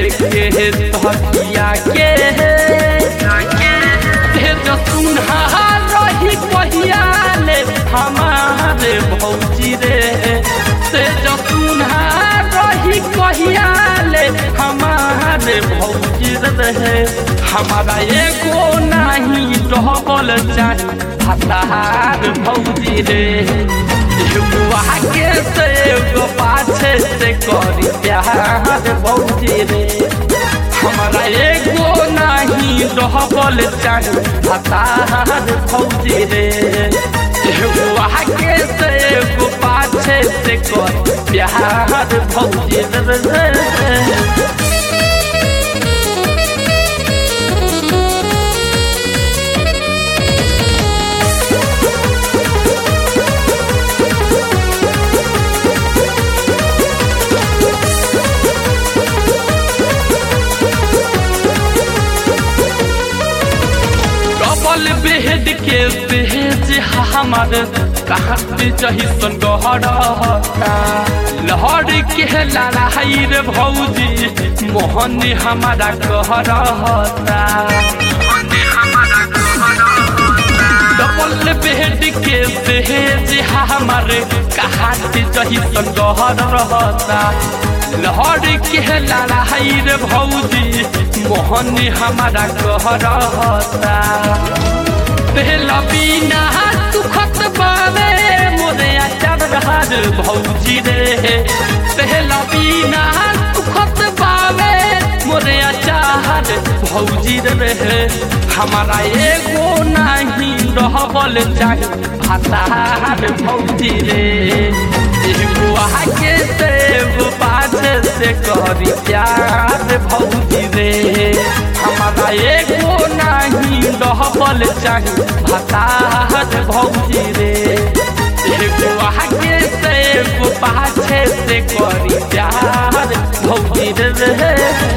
लेके तकिया के हे जो सुनहा रही कहिया ले हमारे भौजी रे से जो सुनहा रही कहिया ले हमारे भौजी रे हमारा एगो नहीं डबल चाही हतार भौजी रे एगो आगे से एगो पाछे से करी प्यार भौजी रे हमारा एगो नहीं डबल चाही हतार भौजी रे एगो आगे से एगो पाछे से करी प्यार भौजी रे डबल बेड के बेज हमर कहाँ पे जही सन गहरता लहर के लड़ाई रे भौजी मोहन हमारा कहरता डबल बेड के बेज हमर कहाँ पे जही सन गहरता लहर के लड़ाई रे भौजी मोहन हमारा कहरता पहला बिना सुखत बावे मोरे अचार रहार भौजी रे पहला बिना सुखत बावे मोरे अचार भौजी रे हमारा एगो नहीं रहबल चाही भातार भौजी रे एगो आगे से एगो पाछे से करी प्यार भौजी रे हमारा एगो नहीं रहबल चाही भातार भौजी रे एगो आगे से एगो पाछे से करी प्यार भौजी रे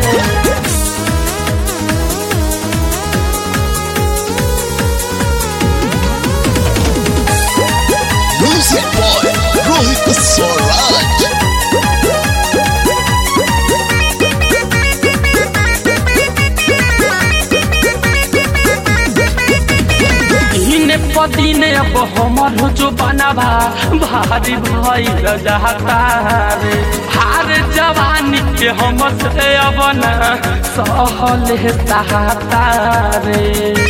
Music boy, Rohit Swaraj. इने पदीने अब हमर जो बनाबा भारी भई जाता रे हार जवानी के हम से अब ना सहल सहाता रे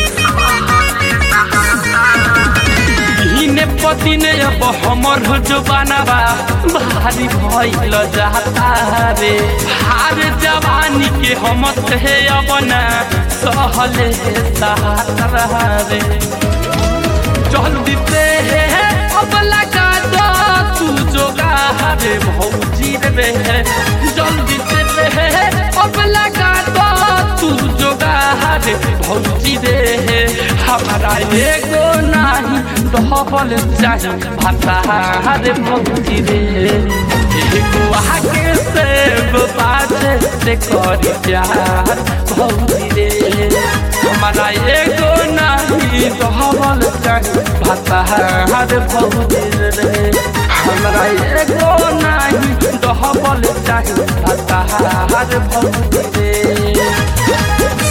इने पदीने अब हमर जो बनाबा भारी भइल जाता रे हार जवानी के हम से अब ना सहल सहाता रे जल्दी से अब लगा दो तू जोगा रे भौजी रे जल्दी से अब लगा दो तू जोगा रे भौजी रे हमारा एगो नहीं डबल चाही भाता रे भौजी रे एगो आगे से एगो पाछे से करी प्यार भौजी रे हमारा एगो नहीं डबल चाही भातार भौजी रे हमरा एगो नहीं डबल चाही भातार भौजी रे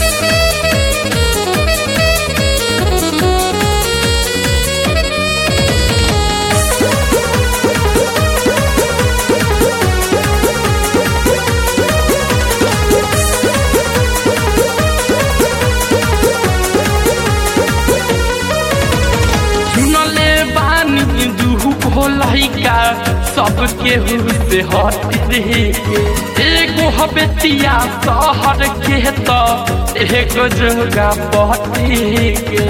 सुनले बानी दुहु भोलैका सबके से हट रे एगो हबेतिया शहर के त एगो जोगा पहटी के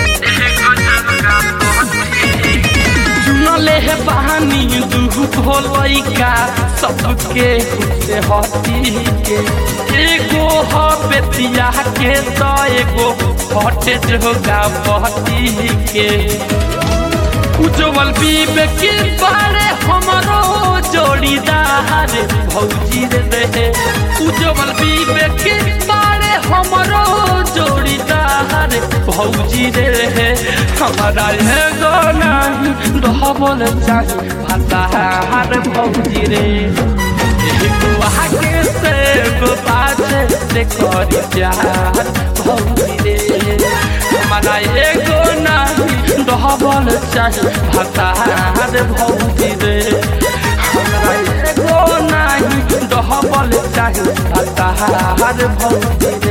सुनले हे बहानी दुहु भोलैका सबके से हटी के एगो हबेतिया के त एगो हटे जोगा पहटी के उज्जवल विवेक बारे हमरो जोड़ीदार भौजी रे रहे उज्जवल विवेक बारे हमरो जोड़ीदार भौजी रे रहे हमारा एगो नहीं डबल चाही भातार भौजी रे एगो आगे से एगो पाछे से करी प्यार भौजी रे हमारा एगो नहीं डबल चाही भतार भौजी रे हमरा एगो नहीं डबल चाही भतार भौजी